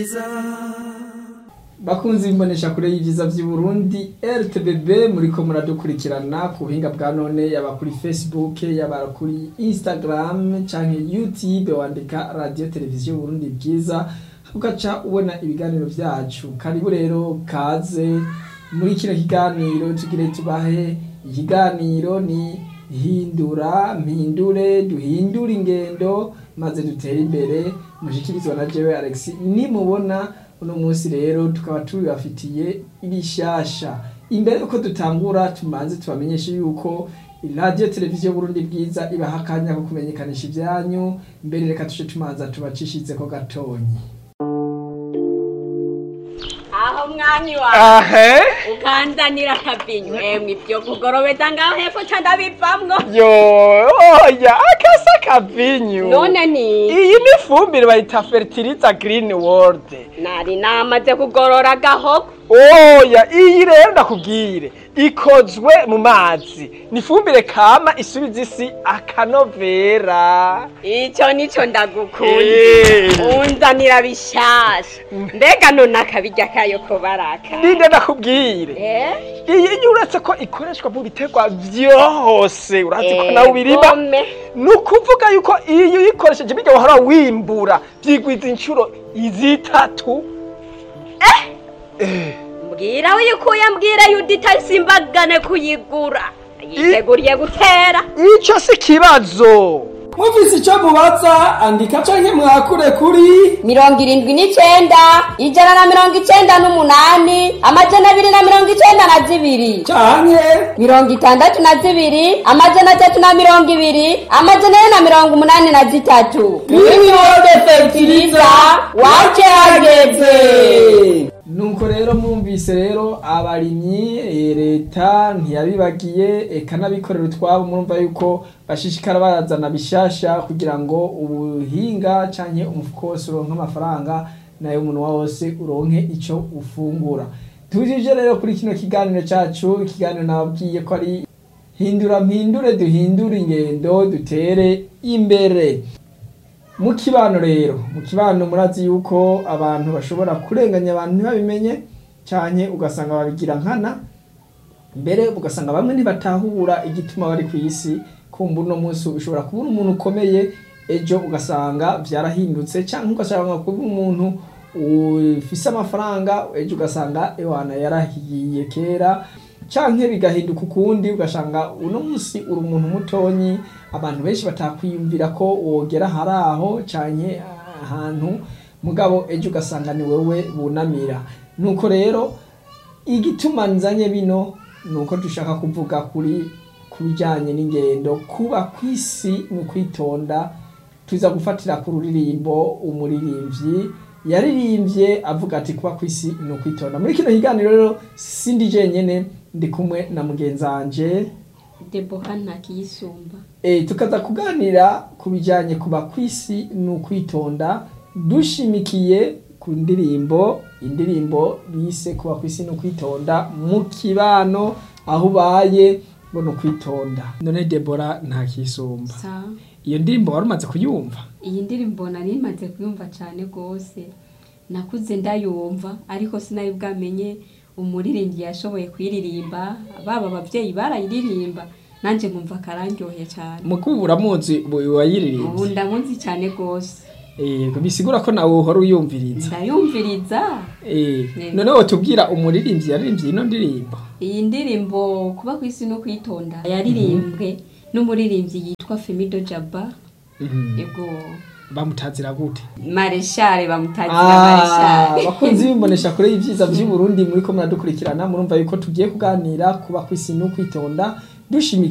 bakunzi imbonesha kure y'ivyiza vy'uburundi rtbb muriko muradukurikirana ku buhinga bwa none yaba kuri facebook yaba kuri instagram canke youtube wandika radio televiziyo burundi bwiza ugaca ubona ibiganiro vyacu karibu rero kaze muri kino kiganiro tugire tubahe ikiganiro ni hindura mpindure duhindure ingendo maze dutere imbere mushikirizwa na jewe alex nimubona uno munsi rero tukaba tubibafitiye ibishasha imbere yuko dutangura tumanze tubamenyeshe yuko radio televiziyo burundi bwiza ibaha akanya ko kumenyekanisha ivyanyu mbere reka tuje tumanza tubacishizeko gatonyi aho mwami wawe ahe ukanzanira akabinyu emwe ibyo kugorobeta ngaho hepfo ca ndabivamwo yo oya akasa kavinyu none ni iyi ni ifumbire bayita fertiliza green world nari namaze kugorora agahogo oya iyi rero ndakubwire ikozwe mu mazi ni ifumbire kama isubiza isi akanovera ico nico ndagukunda Eh. unzanira bishasha mbega none akabirya kayo ko baraka ninde ndakubwire Eh? iyi iyo uretse ko ikoreshwa mu biterwa vyose urazi ko nawe ubirima Egome. ni ukuvuga yuko iyo uyikoresheje bijya wahora wimbura byigwiza inshuro zitatu Eh, mbwira uyikuye mbwira yudita simbagane kuyigura yiteguriye gutera ico si kibazo mufise ico mubaza andika canke mwakure kuri mirongo irindwi n'icenda ijana na mirongo icenda n'umunani amajana abiri na mirongo icenda na zibiri canke mirongo itandatu na zibiri amajana atatu na mirongo ibiri amajana ane na mirongo umunani na zitatu Greenwood Fertilizer, wace hageze nuko rero mwumvise rero abarimyi eh, leta ntiyabibagiye eka n'abikorera utwabo murumva yuko bashishikara bazana bishasha kugira ngo ubuhinga canke umufuko wose uronke amafaranga nayo umunwa wose uronke ico ufungura tujije rero kuri kino kiganiro cacu ikiganiro nababwiye ko ari hindura mpindure duhindure ingendo dutere imbere mu kibano rero mu kibano murazi yuko abantu bashobora kurenganya abantu ntibabimenye cyane ugasanga babigira nkana mbere ugasanga bamwe ntibatahura igituma bari ku isi kumva uno munsi ushobora kubura umuntu ukomeye ejo ugasanga byarahindutse cyangwa ugasanga kuba umuntu ufise amafaranga ejo ugasanga ewana yarahiye kera canke bigahinduka ukundi ugasanga uno munsi uri umuntu mutonyi abantu benshi batakwiyumvira ko wogera hari aho canke ahantu mugabo ejo ugasanga ni wewe bunamira nuko rero igituma nzanye bino nuko dushaka kuvuga kuri ku bijyanye n'ingendo kuba ku isi ni ukwitonda tuza gufatira ku ruririmbo umuririmbyi yaririmbye avuga ati kuba ku isi ni ukwitonda muri kino kiganiro rero sindi jenyene ndi kumwe na mugenzi wanje deboha ntakiyisumba e, tukaza kuganira ku bijyanye kuba ku isi ni ukwitonda dushimikiye ku ndirimbo indirimbo bise kuba ku isi ni ukwitonda mu kibano aho ubaye ngo ni ukwitonda none debora ntakisumba sa iyo ndirimbo wari umaze kuyumva iyi ndirimbo nari maze kuyumva cyane rwose nakuze ndayumva ariko sinari bwamenye umuririmbyi yashoboye kuyiririmba baba ababyeyi barayiririmba nanjye nkumva akararyohe cyane mukubu uramuzi ubu wayiririmbye ndamuzi cyane rwose Eh, bisigura ko nawe uhora uyumviriza ndayumviriza Eh, Yego. none wotubwira umuririmbyi yaririmbye ino ndirimbo iyi ndirimbo kuba ku isi no kwitonda yaririmbwe n'umuririmbyi yitwa femido jaba Mhm. yego bamutazira gute mareshare bamutazira Ah, mareshare bakunzi bimbonesha kure y'ivyiza vy'uburundi muriko muradukurikirana murumva yuko tugiye kuganira kuba kw'isi no kwitonda dushimika